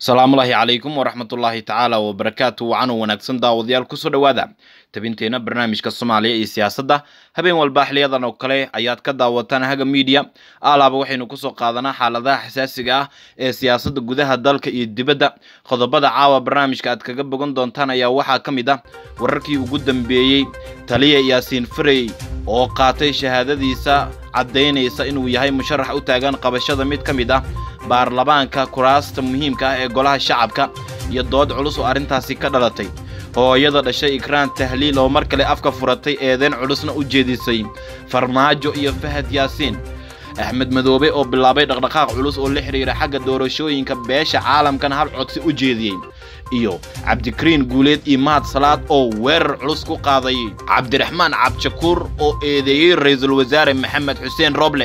asalaamullaahi calaykum waraxmatullaahi tacaala wabarakaatu wacan wanaagsan daawadayaal kusoo dhowaada tabinteena barnaamijka soomaaliya iyo siyaasadda habeen walba xiliyadan oo kale ayaad ka daawataan haga miidiya alaaba waxaynu kusoo qaadanaa xaaladaha xasaasiga ah ee siyaasadda gudaha dalka iyo dibadda qodobada caawa barnaamijka aad kaga bogan doontaan ayaa waxaa ka mid ah wararkii ugu dambeeyey taliya yaasiin farey oo qaatay shahaadadiisa caddaynaysa inuu yahay musharax u taagan qabashada mid ka mid ah baarlamaanka kuraasta muhiimka ah ee golaha shacabka iyo dood culus oo arrintaasi ka dhalatay hooyada dhashay ikraan tahliil oo mar kale afka furatay eedeyn culusna u jeedisay farmaajo iyo fahad yaasiin axmed madoobe oo bilaabay dhaqdhaqaaq culus oo la xidhiira xagga doorashooyinka beesha caalamkana hal codsi u jeediyey iyo cabdikariin guuleed iyo mahad salaad oo weerar culus ku qaaday cabdiraxmaan cabdishakuur oo eedeeyey ra-iisul wasaare maxamed xuseen roble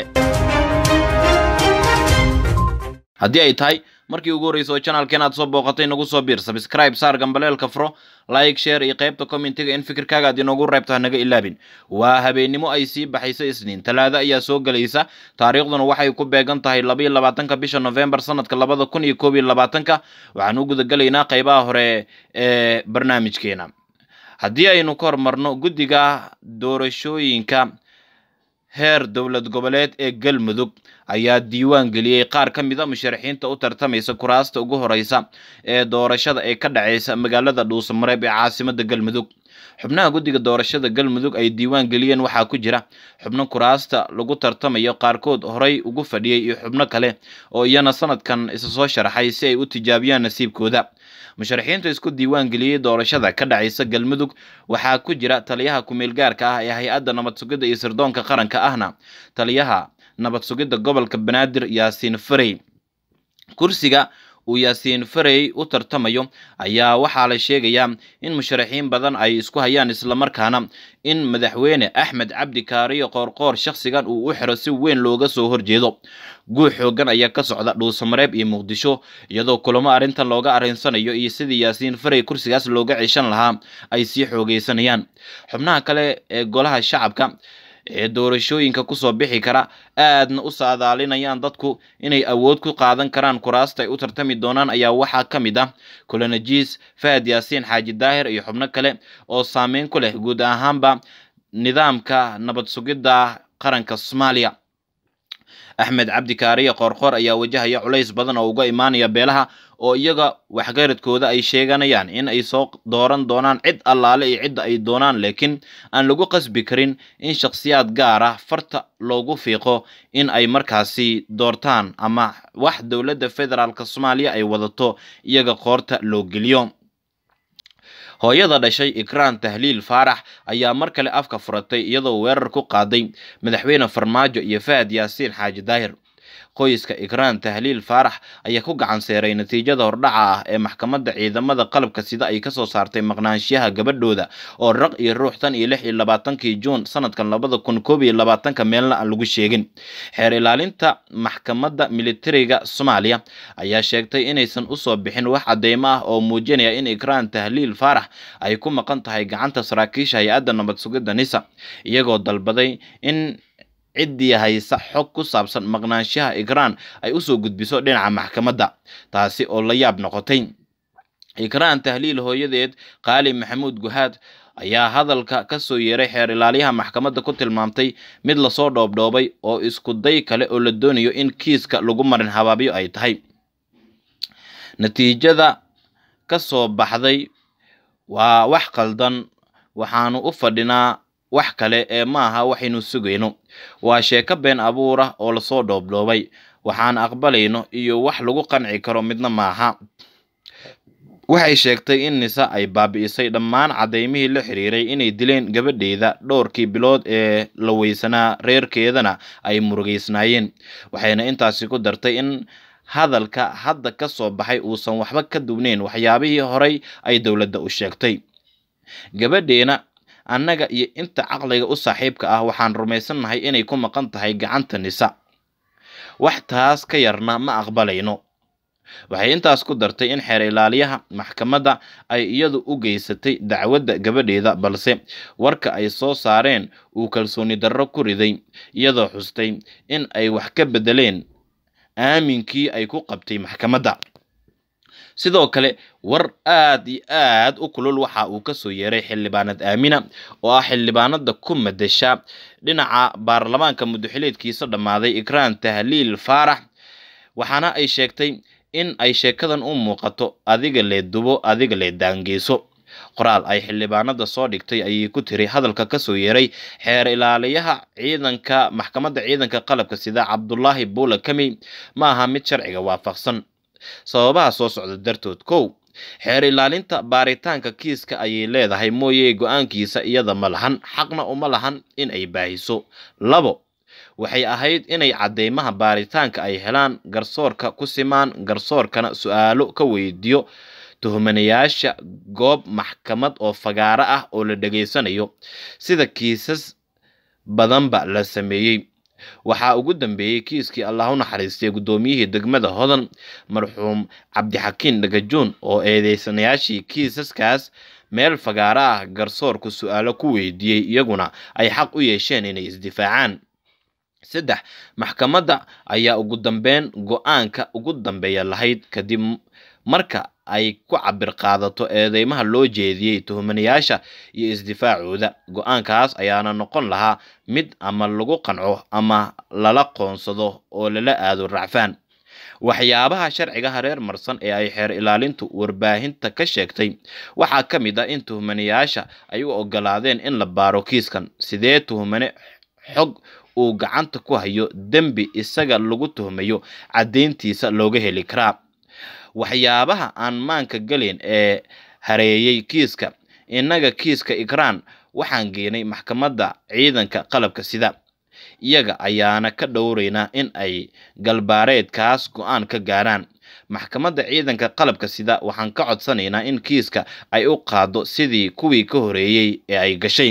haddii ay tahay markii ugu horreysa oo janalkeen aad soo booqatay nagu soo biir sabscribe saar gambaleelka furo like share iyo qaybta commentiga in fikirkaaga aad inoogu reebto hanaga ilaabin waa habeennimo ay sii baxaysa isniin talaado ayaa soo gelaysa taariikhduna waxay ku beegan tahay labaiyo labaatanka bisha novembar sanadka labada kun iyo koob iyo labaatanka waxaan u gudagelaynaa qaybaha hore ee barnaamijkeena haddii aynu ka hormarno guddiga doorashooyinka heer dowlad goboleed ee galmudug ayaa diiwaan geliyey qaar ka mid a musharaxiinta u tartamaysa kuraasta ugu horeysa ee doorashada ee ka dhaceysa magaalada dhuusamareeb ee caasimada galmudug xubnaha guddiga doorashada galmudug ay diiwaan geliyeen waxaa ku jira xubno kuraasta lagu tartamayo qaarkood horey ugu fadhiyey iyo xubno kale oo iyana sanadkan isa soo sharaxay si ay u tijaabiyaan nasiibkooda musharaxiinta isku diiwaan geliyey doorashada ka dhacaysa galmudug waxaa ku jira taliyaha ku-meel gaarka ah ee hay-adda nabad sugidda iyo sirdoonka qaranka ahna taliyaha nabad sugidda gobolka banaadir yaasiin farey kursiga uu yaasiin farey u tartamayo ayaa waxaa la sheegayaa in musharaxiin badan ay isku hayaan islamarkaana in madaxweyne axmed cabdi kaariyo qoorqoor shakhsigan uu u xiro si weyn looga soo horjeedo guux xoogan ayaa ka socda dhuusamareeb iyo muqdisho iyadoo kulamo arrintan looga arrinsanayo iyo sidii yaasiin farey kursigaas looga ceshan lahaa ay sii xoogeysanayaan xubnaha kale ee golaha shacabka ee doorashooyinka kusoo bixi kara aadna u saadaalinayaan dadku inay awood ku qaadan karaan kuraasta ay u tartami doonaan ayaa waxaa ka mid ah kolanajiis fahad yaasiin xaaji daahir iyo xubno kale oo saameyn ku leh guud ahaanba nidaamka nabad sugidda qaranka soomaaliya axmed cabdi kaariye qoorqoor ayaa wajahaya culays badan oo uga imaanaya beelaha oo iyaga waxgaradkooda ay sheeganayaan in ay soo dooran doonaan cid allaale iyo cidda ay doonaan laakiin aan lagu qasbi karin in shakhsiyaad gaar ah farta loogu fiiqo in ay markaasi doortaan ama wax dowladda federaalk soomaaliya ay wadato iyaga qoorta loo geliyo hooyada dhashay ikraan tahliil faarax ayaa mar kale afka furatay iyadoo weerar ku qaaday madaxweyne farmaajo iyo fahad yaasiin xaaji daahir qoyska ikraan tahliil faarax ayaa ku gacan seeray natiijada hordhaca ah ee maxkamadda ciidamada qalabka sida ay kasoo saartay maqnaanshiyaha gabadhooda oo raq iyo ruux tan iyo lix iyo labaatankii juun sanadkan labada kun koob iyo labaatanka meelna aan lagu sheegin xeer ilaalinta maxkamadda militariga soomaaliya ayaa sheegtay inaysan usoo bixin wax cadeymo ah oo muujinaya in ikraan tahliil faarax ay ku maqan tahay gacanta saraakiisha hay-adda nabad sugidda nisa iyagoo dalbaday in ciddii haysa xog ku saabsan maqnaanshaha ikraan ay usoo gudbiso dhinaca maxkamadda taasi oo la yaab noqotay ikraan tahliil hooyadeed qaali maxamuud guhaad ayaa hadalka ka soo yeeray xeer ilaaliyaha maxkamadda ku tilmaamtay mid lasoo dhoobdhoobay oo isku day kale oo la doonayo in kiiska lagu marin habaabyo ay tahay natiijada ka soo baxday waa wax qaldan waxaanu u fadhinaa wax kale ee maaha waxaynu sugayno waa sheeko been abuur ah oo lasoo dhoobdhoobay waxaan aqbalayno iyo wax lagu qanci karo midna maaha waxay sheegtay in nisa ay baabi'isay dhammaan cadaymihii la xiriiray inay dileen gabadheeda dhowrkii bilood ee la weysanaa reerkeedana ay murugeysnaayeen waxayna intaasi ku dartay in hadalka hadda ka soo baxay uusan waxba ka duwneyn waxyaabihii horey ay dowladda u sheegtay gabadheena annaga iyo inta caqliga u saaxiibka ah waxaan rumaysannahay inay ku maqan tahay gacanta nisa wax taas ka yarna ma aqbalayno waxay intaas ku dartay in xeer ilaaliyaha maxkamadda ay iyadu u geysatay dacwadda gabadheeda balse warka ay soo saareen uu kalsooni darro ku riday iyadoo xustay in ay wax ka beddeleen aaminkii ay ku qabtay maxkamadda sidoo kale war aad iyo aad u kulul waxa uu kasoo yeeray xildhibaanad aamina oo ah xildhibaanada ku madasha dhinaca baarlamaanka mudaxileedkiisa dhammaaday ikraan tahliil faarax waxaana ay sheegtay in ay sheekadan u muuqato adiga lee dubo adiga lee daangeyso qoraal ay xildhibaanada soo dhigtay ayay ku tiri hadalka kasoo yeeray xeer ilaaliyaha ciidanka maxkamadda ciidanka qalabka sida cabdulaahi buula kami ma aha mid sharciga waafaqsan sababaha soo socda dartood kow xeer ilaalinta baaritaanka kiiska ayay leedahay mooye go-aankiisa iyada ma lahan xaqna uma lahan in ay baahiso labo waxay ahayd inay cadeymaha baaritaanka ay helaan garsoorka ku simaan garsoorkana su-aalo ka weydiiyo tuhmanayaasha goob maxkamad oo fagaaro ah oo la dhegaysanayo sida kiisas badanba la sameeyey waxaa ugu dambeeyey kiiskii allah u naxariistay guddoomiyihii degmada hodan marxuum cabdixakiin dhagajoon oo eedeysanayaashii kiisaskaas meel fagaaro ah garsoorku su-aalo ku weydiiyey iyaguna ay xaq u yeesheen inay isdifaacaan saddex maxkamadda ayaa ugu dambeyn go-aanka ugu dambeeya lahayd kadib marka ay ku cabir qaadato eedeymaha loo jeediyey tuhmanayaasha iyo isdifaacooda go-aankaas ayaana noqon lahaa mid ama lagu qanco ama lala qoonsado oo lala aado racfaan waxyaabaha sharciga hareer marsan ee ay xeer ilaalintu warbaahinta ka sheegtay waxaa ka mid ah in tuhmanayaasha ay u ogolaadeen in la baaro kiiskan sidee tuhmane xog uu gacanta ku hayo dembi isaga lagu tuhmayo caddeyntiisa looga heli karaa waxyaabaha aan maanka galeyn ee hareeyey kiiska innaga kiiska ikraan waxaan geenay maxkamadda ciidanka qalabka sida iyaga ayaana ka dhowraynaa in ay galbaareedkaas go-aan ka gaaraan maxkamadda ciidanka qalabka sida waxaan ka codsanaynaa in kiiska ay u qaado sidii kuwii ka horeeyey ee ay gashay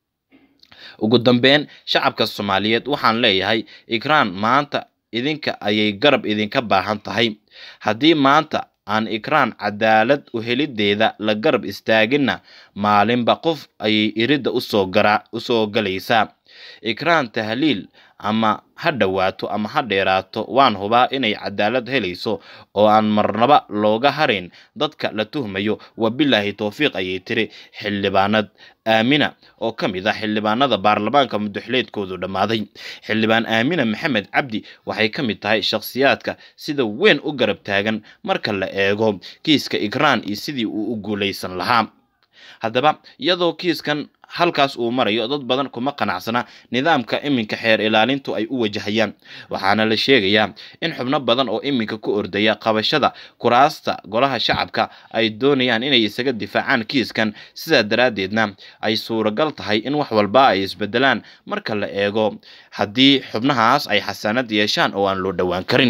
ugu dambeyn shacabka soomaaliyeed waxaan leeyahay ikraan maanta idinka ayay garab idinka baahan tahay haddii maanta aan ikraan cadaalad u helideeda la garab istaaginna maalinba qof ayay iridda usoo gara usoo galaysaa ikraan tahliil ama ha dhowaato ama ha dheeraato waan hubaa inay cadaalad helayso oo aan marnaba looga harayn dadka la tuhmayo wabilaahi towfiiq ayay tiri xildhibaanad aamina oo ka mid ah xildhibaanada baarlamaanka mudaxileedkoodu dhammaaday xildhibaan aamina maxamed cabdi waxay ka mid tahay shakhsiyaadka sida weyn u garab taagan marka la eego kiiska ikraan iyo sidii uu u guulaysan lahaa haddaba iyadoo kiiskan halkaas uu marayo dad badan kuma qanacsana nidaamka iminka xeer ilaalintu ay u wajahayaan waxaana la sheegayaa in xubno badan oo iminka ku ordaya qabashada kuraasta golaha shacabka ay doonayaan inay isaga difaacaan kiiskan sidaa daraaddeedna ay suuragal tahay in wax walba ay isbedelaan marka la eego haddii xubnahaas ay xasaanad yeeshaan oo aan loo dhowaan karin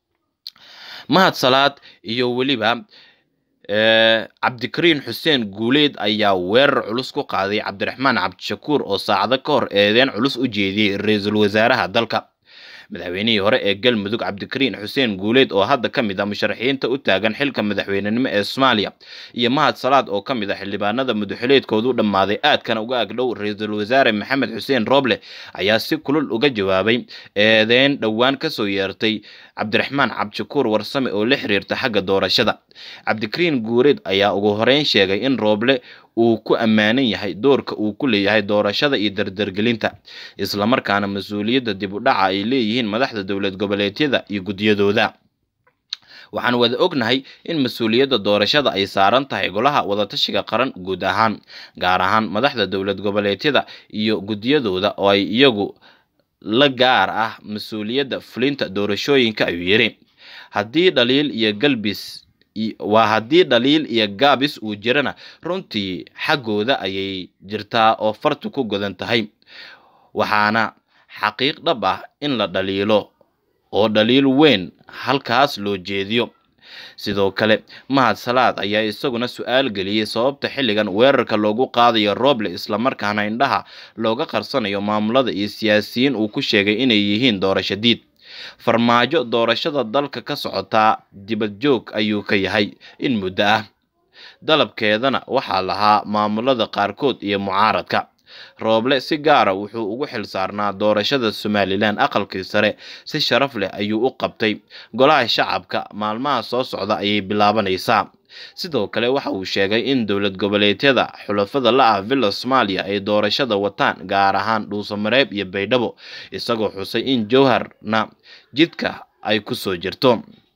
mahad salaad iyo weliba cabdikariin xuseen guuleed ayaa weerar culus ku qaaday cabdiraxmaan cabdishakuur oo saacado ka hor eedeen culus u jeediyey ra-iisul wasaaraha dalka madaxweynihii hore ee galmudug cabdikariin xuseen guuleed oo hadda ka mid ah musharaxiinta u taagan xilka madaxweynenimo ee soomaaliya iyo mahad salaad oo ka mid ah xildhibaanada mudaxileedkoodu dhammaaday aadkana uga agdhow ra-iisul wasaare maxamed xuseen rooble ayaa si kulul uga jawaabay eedeyn dhowaan kasoo yeertay cabdiraxmaan cabdishakuur warsame oo la xiriirta xagga doorashada cabdikariin guuleed ayaa ugu horeyn sheegay in rooble uu ku ammaanan yahay doorka uu ku leeyahay doorashada iyo dardargelinta islamarkaana mas-uuliyadda dib u dhaca ay leeyihiin madaxda dowlad goboleedyada iyo guddiyadooda waxaan wada ognahay in mas-uuliyadda doorashada ay saaran tahay golaha wadatashiga qaran guud ahaan gaar ahaan madaxda dowlad goboleedyada iyo guddiyadooda oo ay iyagu la gaar ah mas-uuliyadda fulinta doorashooyinka ayuu yidhi haddii dhaliil iyo galbis waa haddii dhaliil iyo gaabis uu jirana runtii xaggooda ayay jirtaa oo fartu ku godan tahay waxaana xaqiiq dhab ah in la dhaliilo oo dhaliil weyn halkaas loo jeediyo sidoo kale mahad salaad ayaa isaguna su-aal geliyey sababta xilligan weerarka loogu qaadayo rooble islamarkaana indhaha looga qarsanayo maamulada iyo siyaasiyiin uu ku sheegay inay yihiin doorasho diid farmaajo doorashada dalka ka socotaa dibad joog ayuu ka yahay in muddo ah dalabkeedana waxaa lahaa maamulada qaarkood iyo mucaaradka rooble si gaara wuxuu ugu xil saarnaa doorashada somalilan aqalkii sare si sharaf leh ayuu u qabtay golaha shacabka maalmaha soo socda ayay bilaabanaysaa sidoo kale waxa uu sheegay in dowlad goboleedyada xulafada la ah villa soomaaliya ay doorashada wataan gaar ahaan dhuusamareeb iyo baydhabo isagoo xusay in jowharna jidka ay ku soo jirto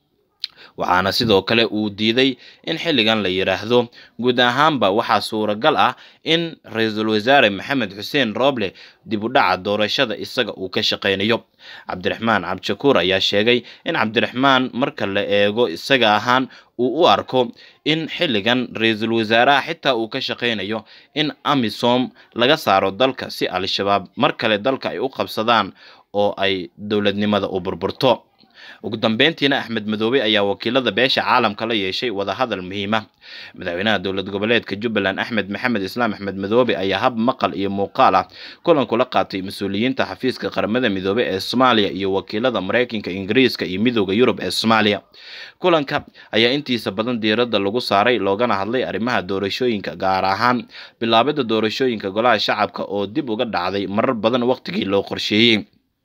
waxaana sidoo kale uu diiday in xilligan la yidhaahdo guud ahaanba waxaa suuragal ah in ra-iisul wasaare maxamed xuseen rooble dib u dhaca doorashada isaga uu ka shaqaynayo cabdiraxmaan cabdishakuur ayaa sheegay in cabdiraxmaan marka la eego isaga ahaan uu u arko in xilligan ra-iisul wasaaraha xitaa uu ka shaqaynayo in amisom laga saaro dalka si al-shabaab mar kale dalka ay u qabsadaan oo ay dowladnimada u burburto ugu dambeyntiina axmed madoobe ayaa wakiilada beesha caalamka la yeeshay wadahadal muhiima madaxweynaha dowlad goboleedka jubbaland axmed maxamed islaam axmed madoobe ayaa hab maqal iyo muuqaal ah kulan kula qaatay mas-uuliyiinta xafiiska qaramada midoobe ee soomaaliya iyo wakiilada mareykanka ingiriiska iyo midooda yurub ee soomaaliya kulanka ayaa intiisa badan diiradda lagu saaray loogana hadlay arrimaha doorashooyinka gaar ahaan bilaabida doorashooyinka golaha shacabka oo dib uga dhacday marar badan waqtigii loo qorsheeyey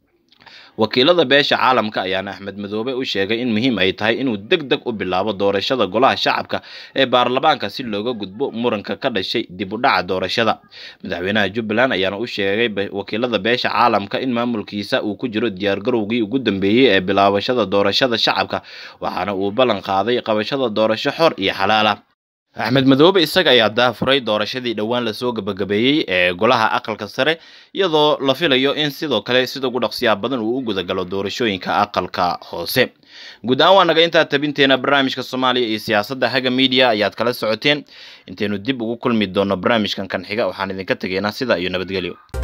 wakiilada beesha caalamka ayaana axmed madoobe u sheegay in muhiim ay tahay inuu deg deg u bilaabo doorashada golaha shacabka ee baarlamaanka si looga gudbo muranka ka dhashay dib u dhaca doorashada madaxweynaha jubbaland ayaana u sheegay wakiilada beesha caalamka in maamulkiisa uu ku jiro diyaargarowgii ugu dambeeyey ee bilaabashada doorashada shacabka waxaana uu ballan qaaday qabashada doorasho xor iyo xalaala axmed madoobe isaga ayaa daafuray doorashadii dhowaan lasoo gabagabeeyey ee golaha aqalka sare iyadoo la filayo in sidoo kale sida ugu dhaqsiyaa badan uu u gudagalo doorashooyinka aqalka hoose guud ahaan waa naga intaa tabinteena barnaamijka soomaaliya iyo siyaasadda haga media ayaad kala socoteen intaynu dib ugu kulmi doono barnaamijkan kan xiga waxaan idinka tegaynaa sida iyo nabadgelyo